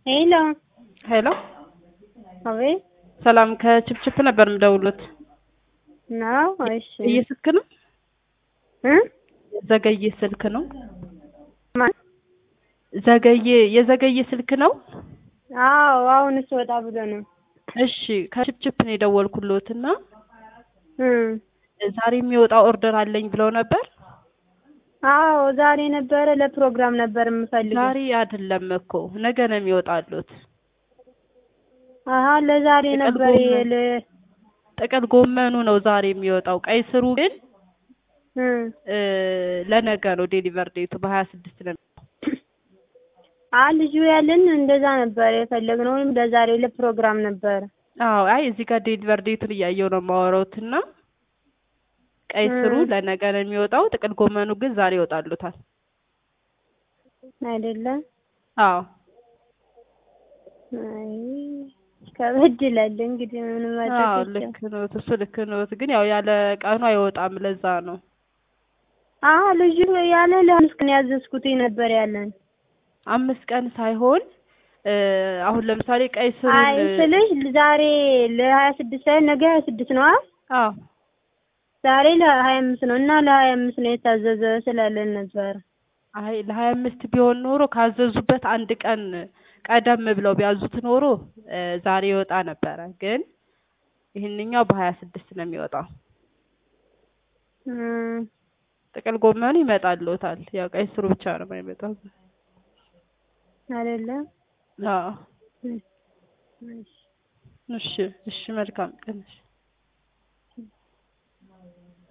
ሄሎ ሄሎ አቤት ሰላም ከችፕችፕ ነበር የምደውሉት። ነው። እሺ ዘገየ ስልክ ነው? እ ዘገየ ስልክ ነው? ማን? ዘገየ የዘገየ ስልክ ነው? አዎ አሁንስ ወጣ ብሎ ነው። እሺ ከችፕችፕ ነው የደወልኩሎት እና እ ዛሬ የሚወጣ ኦርደር አለኝ ብለው ነበር። አዎ ዛሬ ነበረ ለፕሮግራም ነበር የምፈልገው። ዛሬ አይደለም እኮ ነገ ነው የሚወጣሉት። አሀ ለዛሬ ጥቅል ነበር ጎመን። ለ- ጥቅል ጎመኑ ነው ዛሬ የሚወጣው። ቀይ ስሩ ግን እ እ ለነገ ነው ዴሊቨር ዴቱ በሀያ ስድስት ነው። አ ልጁ ያለን እንደዛ ነበር የፈለግነው ወይም ለዛሬ ለፕሮግራም ነበር። አዎ አይ እዚህ ጋር ዴሊቨር ዴቱን እያየው ነው የማወራውት እና ቀይ ስሩ እ ለነገ ነው የሚወጣው። ጥቅል ጎመኑ ግን ዛሬ ይወጣሉታል። አይደለም። አዎ አይ ከበድ ይላል እንግዲህ ምን ማድረግ አዎ ይቻላል። ልክ ነዎት። እሱ ልክ ነዎት። ግን ያው ያለ ቀኑ አይወጣም። ለዛ ነው አሀ ልጁ ያለ ለአምስት ቀን ያዘዝኩት ነበር ያለን። አምስት ቀን ሳይሆን እ አሁን ለምሳሌ ቀይ ስሩን አይ ስልሽ ዛሬ ለሀያ ስድስት ሳይሆን ነገ ሀያ ስድስት ነው አይደል? አዎ ዛሬ ለሀያ አምስት ነው እና ለሀያ አምስት ነው የታዘዘ ስላለን ነበር። አይ ለሀያ አምስት ቢሆን ኖሮ ካዘዙበት አንድ ቀን ቀደም ብለው ቢያዙት ኖሮ እ ዛሬ ይወጣ ነበረ። ግን ይህንኛው በሀያ ስድስት ነው የሚወጣው። እም ጥቅል ጎመኑ ይመጣልዎታል። ያው ቀይ ስሩ ብቻ ነው የማይመጣው። አይደለም። አዎ እሺ። እሺ እሺ መልካም ቀን እሺ